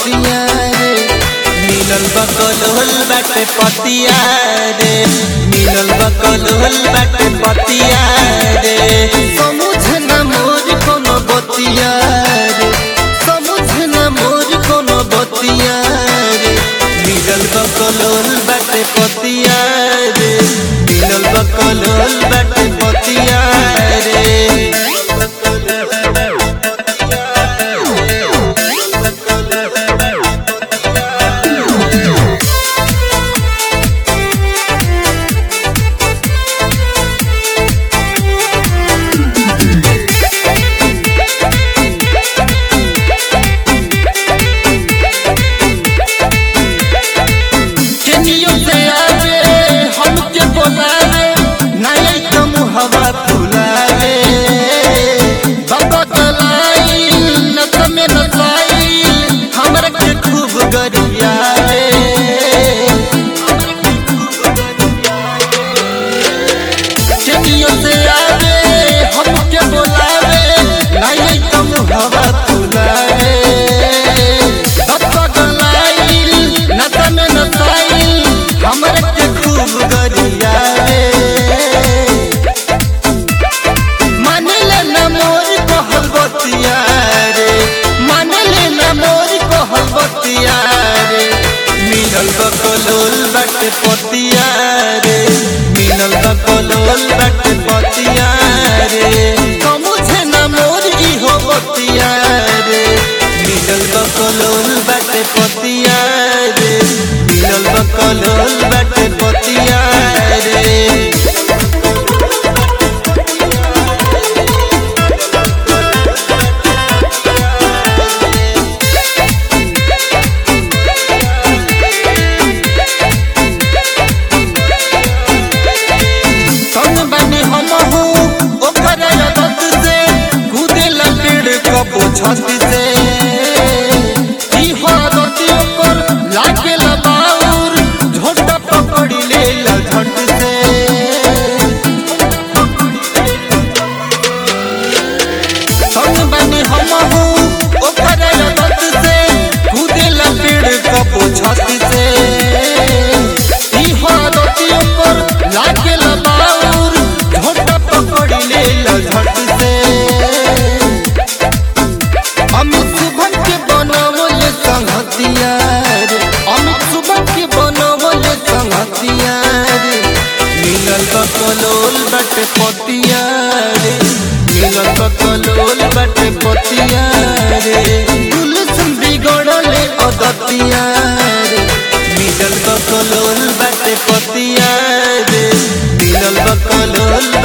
पतिया रे मिलल बकलोल बाटे पतिया रे मिलल बकलोल बाटे पतिया रे समझ न मोर कोनो बतिया रे समझ न मोर कोनो बतिया रे मिलल बकलोल बाटे पतिया रे मिलल बकलोल बाटे पतिया रे केनियो से आवे हमके बोलावे नहीं तुम हवा फुलावे बाबा कलाई नत में नसाई हमरा के खूब गरियावे केनियो से आवे हमके बोलावे नहीं तुम हवा फुलावे बाबा कलाई नत में नसाई हमरा के खूब गरियावे मानले न मोर कहल बतिया रे मानले न मोर कहल बतिया रे मिलल बकलोल बट पतिया रे मिलल बकलोल बट पतिया रे समझे न मोर इहो बतिया रे मिलल बकलोल बट पतिया रे मिलल बकलोल बट पतिया रे कौन बने हम हूँ ओकर आदत से कूदे पेड़ कबो छत से ई हो आदत ओकर लागे बाउर झोटा पकड़ ले झट से कौन बने हम हूँ ओकर आदत से कूदे पेड़ कबो छत से ई हो आदत ओकर लागे बाउर झोटा पकड़ ले झट से अमित सुभन के बनवले संगतिया रे अमित सुभन के बनवले संगतिया रे मिलल बकलोल बटे पतिया रे मिलल बकलोल बटे पतिया रे गुलशन बिगड़ले अदतिया रे मिलल बकलोल बटे पतिया रे मिलल बकलोल